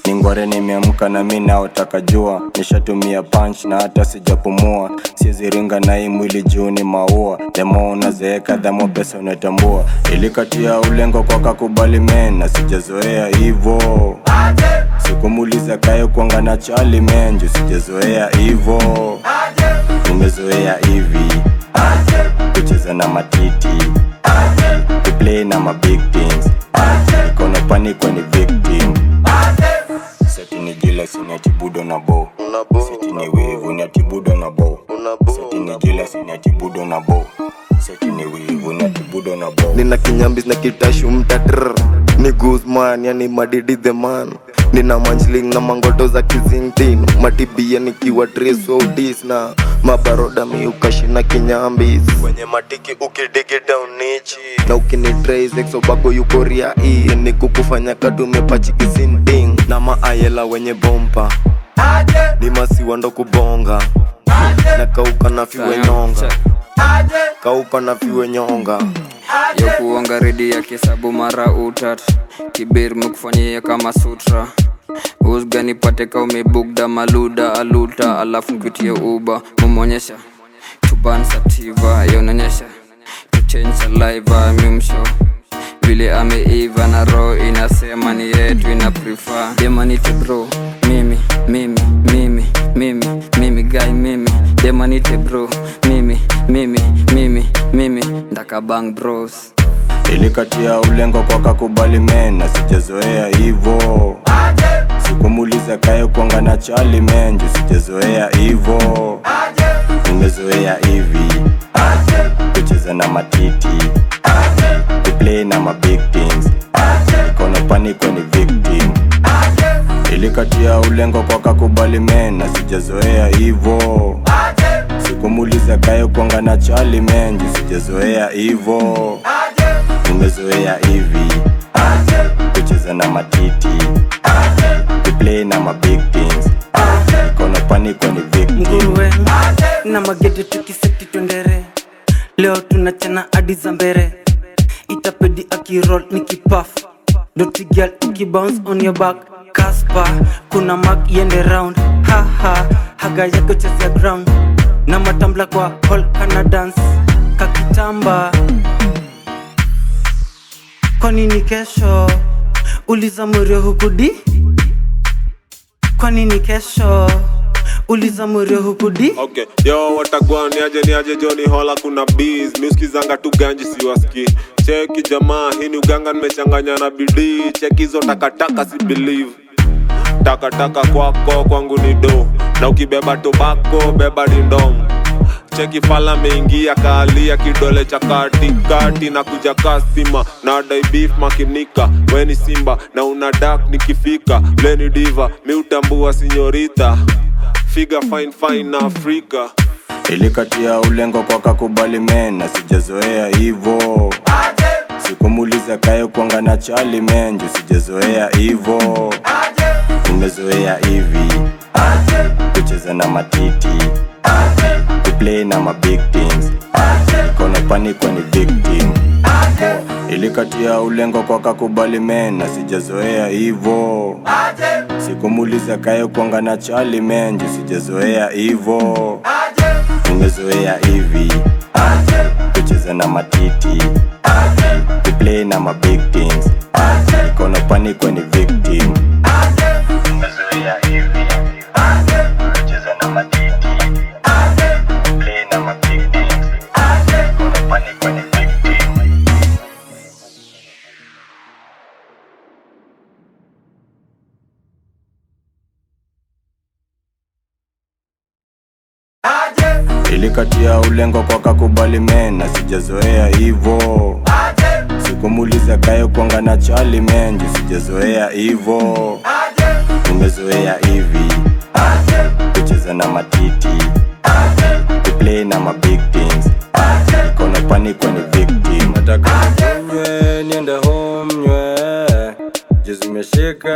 ningware nimeamka na mi naotaka jua nishatumia punch na hata sijapumua sieziringa na hii mwili juu ni maua demo unazeeka dhamo pesa unatambua ilikatia ulengo kwa kakubali men na sijazoea hivo sikumuliza kayo kwanga na chali menju sijazoea hivo umezoea hivi kucheza na matiti kuplay na mabig things ikono paniko ni victim seti ni jila sinatibudo na bo seti ni wivu natibudo na bo seti ni jila sinatibudo na bo seti ni wivu natibudo na bo nina kinyambis na kitashu mtatr ni guzman yani madidi the man nina manjling na mangoto za kizingtin matibia nikiwa tresodis na mabaroda miukashina kinyambis kwenye matiki ukidigi daunichi na ukinitraisexobako yukoria i ni kukufanya katumepachikisinding na maayela wenye bompa ni masiwa ndo kubonga na kauka na fiwe nyonga kauka na fiwe nyonga ya kuonga redi ya kisabu mara utat kibir mekufanyia kama sutra usga nipate ka umebugda maluda aluta alafu nkutie uba mumonyesha tuban sativa yononyesha tuchange saliva mimsho vile ameiva na roho inasema ni yetu ina prefer demanite bro mimi mimi mimi mimi mimi guy mimi demanite bro mimi mimi mimi mimi ndakabang bros ilikatia ulengo kwa kakubali men na sijazoea hivo sikumuliza kayo kwanga na chali menju sijazoea hivo umezoea hivi kucheza na matiti kuplay na mabig things ikono paniko ni victim ilikatia ulengo kwa kakubali men na sijazoea hivo sikumuliza kayo kwanga na chali menju sijazoea hivo umezoea hivi kucheza na matiti kuplay na mabig things ikono paniko ni victim nguruwe na magede tukiseti twendere leo tunachana hadi za mbere itapedi akirol ni kipaf dotigal ukibounce on your back kaspa kuna mak yende round haha haga yako chezea ground na matambla kwa hall kana dance kakitamba kwa nini kesho uliza murio hukudi kwa nini kesho uliza murio hukudi okay yo watagwa niaje niaje joni hola kuna bees miuskizanga tu ganji siwaski cheki jamaa hii ni uganga nimechanganya na bidii cheki hizo takataka si believe takataka kwako kwangu ni do na ukibeba tobako beba dindom cheki fala meingia kaalia kidole cha katikati na kuja kasima na dai beef makinika weni simba na una dak nikifika leni diva miutambua sinyorita figa fine fine na afrika ilikatia ulengo kwa kakubali men na sijazoea hivo sikumuliza kayo kwanga na chali menju sijazoea hivo umezoea hivi kucheza na matiti kuplay na mabig things ikono paniko ni victim ilikatia ulengo kwa kakubali men na sijazoea hivo sikumuliza kayo kwanga na chali menju sijazoea hivo umezoea hivi kucheza na matiti kuplay na mabig things ikono paniko ni victim umezoea hivi kucheza na matiti kuplay na mabig things ikono paniko ni victim ilikatia ulengo kwa kakubali men na sijazoea hivo sikumuliza kayo kwanga na chali menju sijazoea hivo umezoea hivi kucheza na matiti kuplay na mabig things ikono paniko ni victim nataka nywe niende home nywe juzimeshika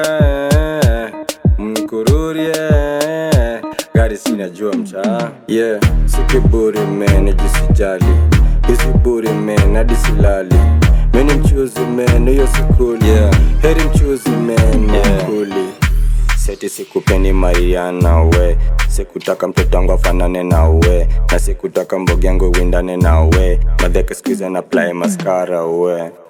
mkururie gari sinajua mtaa yeah sikiburi men jisijali isiburi men hadi silali meni mchuzi men hiyo sikuli yeah. heri mchuzi men yeah. kuli seti sikupeni mariana we sikutaka mtoto wangu afanane na we na sikutaka mbogi yangu windane na we madheke skuiza na play maskara we